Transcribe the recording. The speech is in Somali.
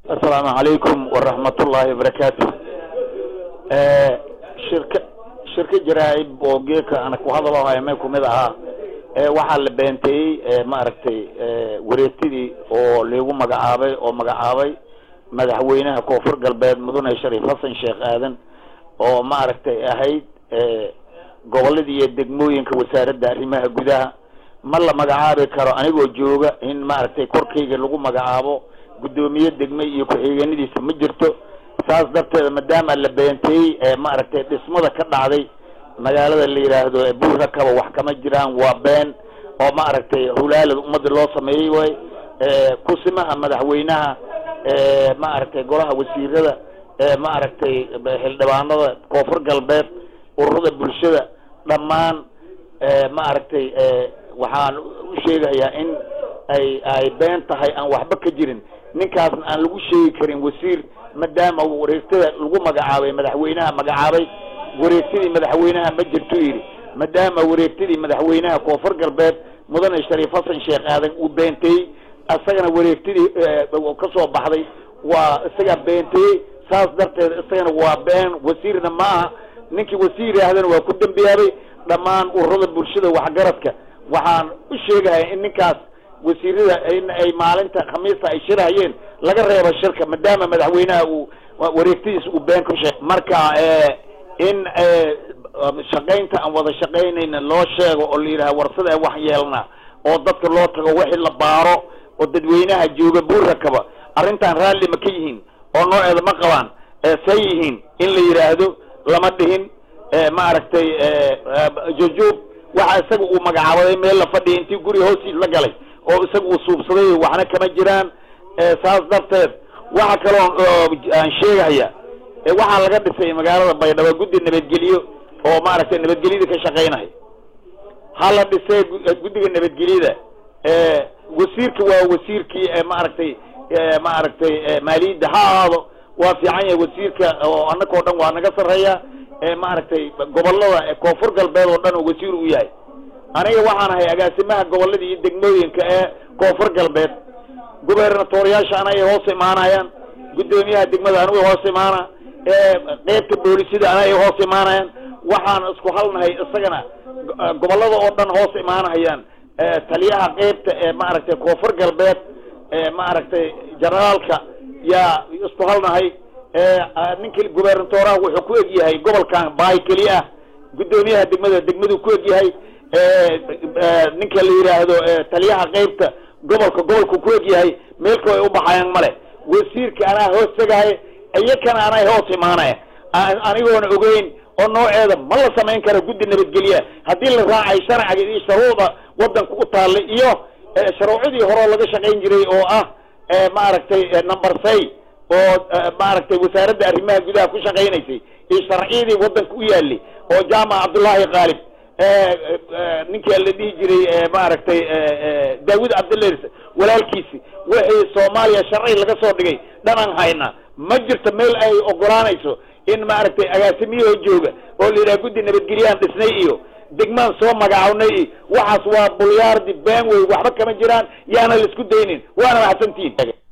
asalaamu calaykum waraxmatullaahi wabarakaatu shirka shirka jaraa'ib oo geeka ana ku hadaloohaya may kumid ahaa waxaa la beenteeyey maaragtay wareegtidii oo liigu magacaabay oo magacaabay madaxweynaha koonfur galbeed mudane shariif xasan sheekh aadan oo maaragtay ahayd gobolada iyo degmooyinka wasaaradda arrimaha gudaha ma la magacaabi karo anigoo jooga in maaragtay korkayga lagu magacaabo guddoomiye degme iyo ku-xigeenadiisa ma jirto saas darteeda maadaama la beenteeyey ee maaragtay dhismada ka dhacday magaalada la yidhaahdo buurakaba wax kama jiraan waa been oo maaragtay hulaalad ummadda loo sameeyey way kusimaha madaxweynaha maaragtay golaha wasiirada maaragtay xildhibaanada koonfur galbeed ururada bulshada dhammaan maaragtay waxaan u sheegayaa in ay ay been tahay aan waxba ka jirin ninkaasna aan lagu sheegi karin wasiir maadaama wareegtada lagu magacaabay madaxweynaha magacaabay wareegtadii madaxweynaha ma jirto yidhi maadaama wareegtadii madaxweynaha koonfur galbeed mudane shariif xasan sheekh aadan uu beenteeyey isagana wareegtadii ka soo baxday waa isagaa beenteeyey saas darteed isagana waa been wasiirna ma aha ninkii wasiir yaahdana waa ku dembiyaabay dhammaan ururada bulshada waxgaradka waxaan u sheegahaya in ninkaas wasiirada in ay maalinta khamiista ay shirahayeen laga reebo shirka maadaama madaxweynaha uu wareegtadiisa uu been ku sheeg marka in shaqaynta aan wada shaqaynayna loo sheego oo la yidhaha warsada ee wax yeelna oo dadka loo tago wixii la baaro oo dadweynaha jooga buurakaba arrintan raalli ma ka yihiin oo nooceeda ma qabaan say yihiin in la yidhaahdo lama dhihin maaragtay jujuub waxa isaga uu magacaabaday meel la fadhiya intii guri hoostiis la galay oo isaga uu suubsaday waxna kama jiraan saas darteed waxa kaloo aan sheegahaya waxaa laga dhisay magaalada baydhabo guddi nabadgelyo oo maaragtay nabadgelyada ka shaqaynaya ha la dhisay guddiga nabadgelyada wasiirka waa wasiirkii maaragtay maaragtay maaliyadda ha ahaado waa fiican yahay wasiirka oo annakao dhan waa naga sarreeya maaragtay gobolada koonfur galbeed oo dhan oo wasiir u yahay aniga waxaan ahay agaasimaha gobolada iyo degmooyinka ee koonfur galbeed gubernatoriyaasha anagay hoos imaanayaan guddoomiyaha degmada aniga hoos imaana qeybta boolisida anagay hoos imaanayaan waxaan isku halnahay isagana gobolada oo dhan hoos imaanahayaan taliyaha qeybta ee maaragtay koonfur galbeed maaragtay generaalka yaa isku halnahay ninka gubernatoraha wuxuu ku eg yahay gobolkan baay keli ah guddoomiyaha degmada degmaduu ku eg yahay ninka la yidhaahdo taliyaha qeybta gobolka gobolku ku eg yahay meelka ay u baxayaan male wasiirka anaa hoos tegahay iyakana anay hoos imaanaya anigoona ogeyn oo nooceeda ma la samayn karo guddi nabadgelya haddii la raacay sharciga iyo shuruucda wadanka u taallay iyo shuruucdii horeo laga shaqayn jiray oo ah maaragtay number say oo maaragtay wasaaradda arrimaha gudaha ku shaqaynaysay iyo sharciyadii wadanka u yaalay oo jaamac cabdullaahi qaalib ninkii la dhihi jiray maaragtay daawud cabdilers walaalkiisi wixii soomaaliya sharci laga soo dhigay dhanaan hayna ma jirto meel ay ogolaanayso in maaragtay agaasimiyahoo jooga oo la yidhaha guddi nabadgelyaan dhisnay iyo degmaan soo magacawnay iyo waxaas waa bulyaardi been wey waxba kama jiraan yaana la isku daynin waana maxsantihin